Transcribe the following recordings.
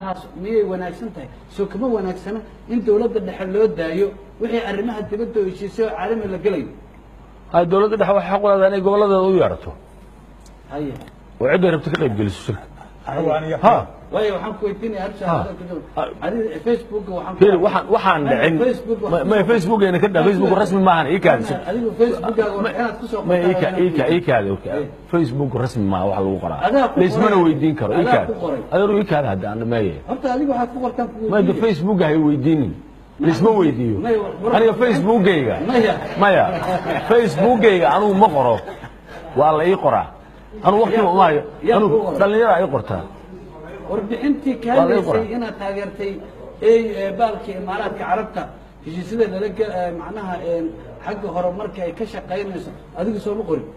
taas miyay wanaagsan tahay soo kama wanaagsana in dawladda dhexe loo daayo wixii arrimaha dibadda oo heshiisay oo caalami la gelayo hay dowladda dhexe waxay xaq u leedahay inay goboladeeda u yeerato haye oo cidday rabto ka qayb geliso shirka anigu aniga ha waayo waxaan ku weydiinaya Ha. absha adiga facebooka waxaan fiiri waxaan waxaan dhicin Facebook ma- ma facebookayna ka dha facebook rasmi maahan ii kaadi adigu facebookkaaga warbixinaad kusoo ma ii ka- ii ka- ii qortaa kaadi okay. facebook rasmi maaha wax lagu qoraa Adaa ku laismana qoray. weydiin karo ii Adaa kaadi ku qoray. adeeru ii kaadi hadda aan dhameeye horta adigu waxaad ku qortaan ku ma de facebook hay weydiinin laisma weydiiyo Maya, war- aniga facebookayga maya maya facebookayga anugu ma qoro waa la ii qoraa anugu waqtiga uma hayo yaa anugu ku qoray. dhallinyara ay qortaa warbixintii Waa laga kaaleysay qoraa. inaad taageertay ey ee baalka imaaraadka carabta heshiisyada lala ge- ee, macnaha ee, xagga hore marka ay ka shaqaynayso adigu sooma qorin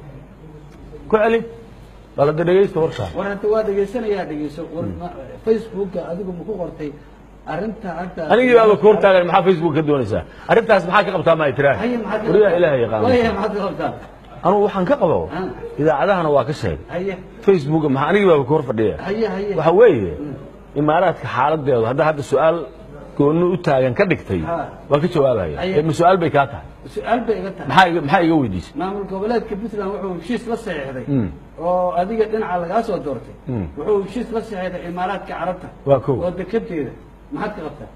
ku celi balada dhegaysta warkaa war hadda waa dhegaysanayaa dhegeyso war ma- facebooka adigu maku qortay arrinta hadda anigii baaba ka hortaagan maxaa facebook ka doonaysaa arrintaas maxaa ka qabtaa maa tiraa haye maxaad ka wariyaa qabtaa? ilaahay yaqaan waaye maxaad ka qabtaa anugu waxaan ka qabo Ah. idaacadahana waa ka sheegay haye facebook maxaa anigii baaba ka hor fadhiya haye haye waxa weeye imaaraadka xaaladeedu hadda hadda su-aal gooni u taagan ka dhigtay Ha. waan ka jawaabaya Haye. ee ma su-aal bay kaa tahay su-aal bay iga tahay maxaa iga- maxaa iga weydiisay maamul goboleedka puntland wuxuu heshiis la saxiixday Mm. oo adiga dhinaca lagaa soo doortay Mm. wuxuu heshiis la saxiixday imaaraadka carabta Waa kow. oo dekedeeda maxaad ka qabtaa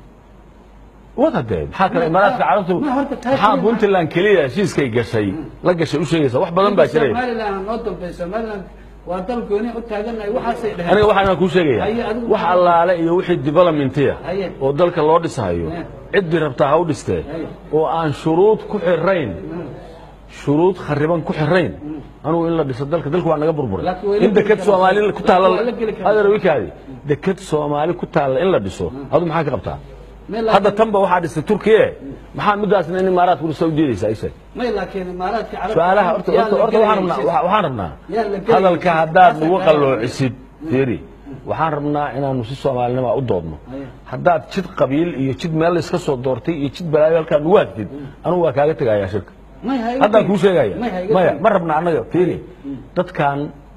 wad hadee maxaa kale imaaraadka carabtu Ma, horta taa maxaa keliya- puntland keliya heshiiskay gashay la gashay u sheegaysa wax badan baa jiray somaliland noo dambeey somaliland waa dal gooni u taaganahay waxaasay dheheen aniga waxaan kuu sheegaya Haye, adigu- wax allaale iyo wixii developmentiya Haye. oo dalka loo dhisayo Haye. ciddii rabtaa ha u dhistee Haye. oo aan shuruud ku xirayn shuruud khariban ku xirayn anugu in la dhiso dalka dalka waa naga burburay Laakiin way la in geli deked karaa. soomaali ku taalla Waa la geli karaa. adeer wikaadi deked soomaali ku taalla in la dhiso adu maxaa ka qabtaa May hadda laakiin- tanba waxaa dhistay turkiye maxaa midaasna in imaaraadku dhisa ujeedaysaa isag may laakiin imaaraadka carabta su-aalaha horta yaa horta la horta waxaan gelaya rabnaa heshiis. waxa- waxaan rabnaa Yaa la gelaya hadalka heshiis. haddaad Taasa nagu kaa qalloocisid fiiri waxaan rabnaa inaanu si soomaalinima u doodno Haye. haddaad jid qabiil iyo jid meel layska soo doortay iyo jid balaayo halkaa nagu hadfid anugu waa kaaga tegayaa shirka may ha iga haddaan tegin. kuu sheegaya may ha iga maya tegin. ma rabna annaga fiiri dadkan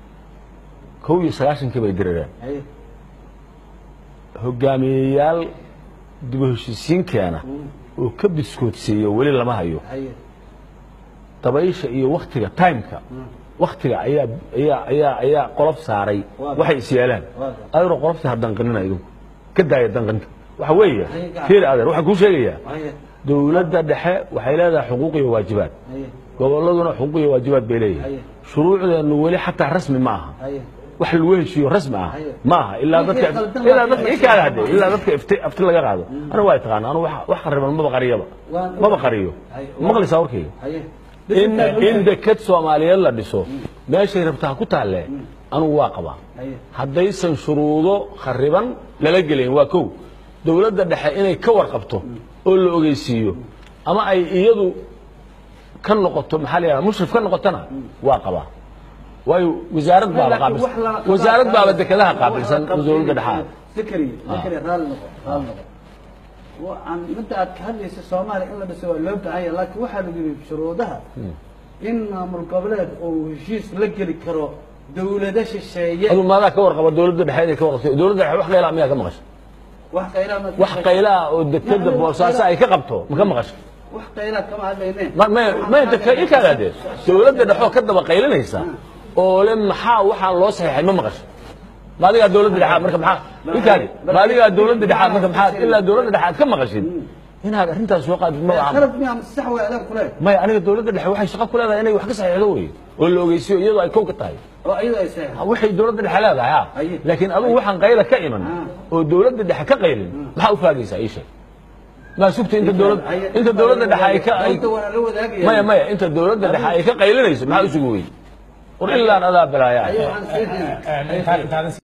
kow iyo sagaashankii bay dirireen Haye. hogaamiyeyaal dibu heshiisiin keena oo ka biskoodsiiya weli lama hayo haye dabaysha iyo waktiga timeka waktiga ayaa ayaa ayaa ayaa qolof saaray Waa waxay is yeelaan Waa adeero qolofta ha danqinina idinku ka daaya danqinta waxa weeye Haye, gacan. fiir adeer waxaan kuu sheegayaa haye dowladda dhexe waxay leedahay xuquuq iyo waajibaad haye gobolladuna xuquuq iyo waajibaad bay leeyihin Haye. shuruucdeennu weli xataa rasmi ma aha haye wax lagu heshiiyo rasmi ah Haye. ma aha ilaa Wixii dadka qaldan ilaa laakiin dadka la ikaada sheego. hadee ilaa dadka ifti afti laga qaado aniga waa taqaana anigu wax- wax qariban maba qariyaba Waan- maba qariyo Haye. maqlaysaa warkayga haye in in deked soomaaliyeed la dhiso meeshay rabta ha ku taalle anugu waa qabaa haye haddaysan shuruudo khariban lala gelayn waa kow dowladda dhexe inay ka warqabto oo la ogeysiiyo ama ay iyadu ka noqoto maxaa la yidhaha mushrif ka noqotona waa qabaa waayo wasaarad baaba qaabilsan wasaarad baaba dekedaha qaabilsan dowladda dhexaad zakariya zakariya raalli noqo raalli noqo aan midda aad ka hadlaysa soomaaliya in la dhiso waa loo baahan yahay laakiin waxaa lagu yidhi shuruudaha in maamul goboleed uu heshiis la geli karo dawlado shisheeye adu maadaa ka warqaba dowladda dhexe inay ka warqabto dowladda dhexe wax qaylaa miyaa ka maqasha wax qayraa ma wax qaylaa oo dekeda boosaaso ay ka qabto ma ka maqasha wax qayraa kama hadlayneen ma ma ma inta ka ikaadaadee dowladda dhexoo ka daba qaylinaysa oo le maxaa waxaan loo saxiixay ma maqasho ma adigaa dowladda dhexaad marka maxaa ikaadi ma adigaa dowladda dhexaad marka maxaa ilaa dowladda dhexaad ka maqashid inaad arrintaas soo qaadid ma aha sharaf miyaa sax way adag kule maya aniga dowladda dhexe waxay shaqo ku leedahay inay wax ka saxiixdo wey oo la ogeysiyo iyadoo ay kow ka tahay oo iyada ay saxeexdo waxay dowladda dhexe leedahay ha Aye. laakiin adigu waxaan qayla ka iman oo dowladda dhexe ka qaylin maxaa u faagaysaa ii sheeg maa sugta inta dowladda inta dowladda dhexe ay ka ay Dowladda waa la wadaagaya maya maya inta dowladda dhexe ay ka qaylinayso maxaa u sugi wey war ilaan adaa balaaya Ayaga waxaan siinayna. intaan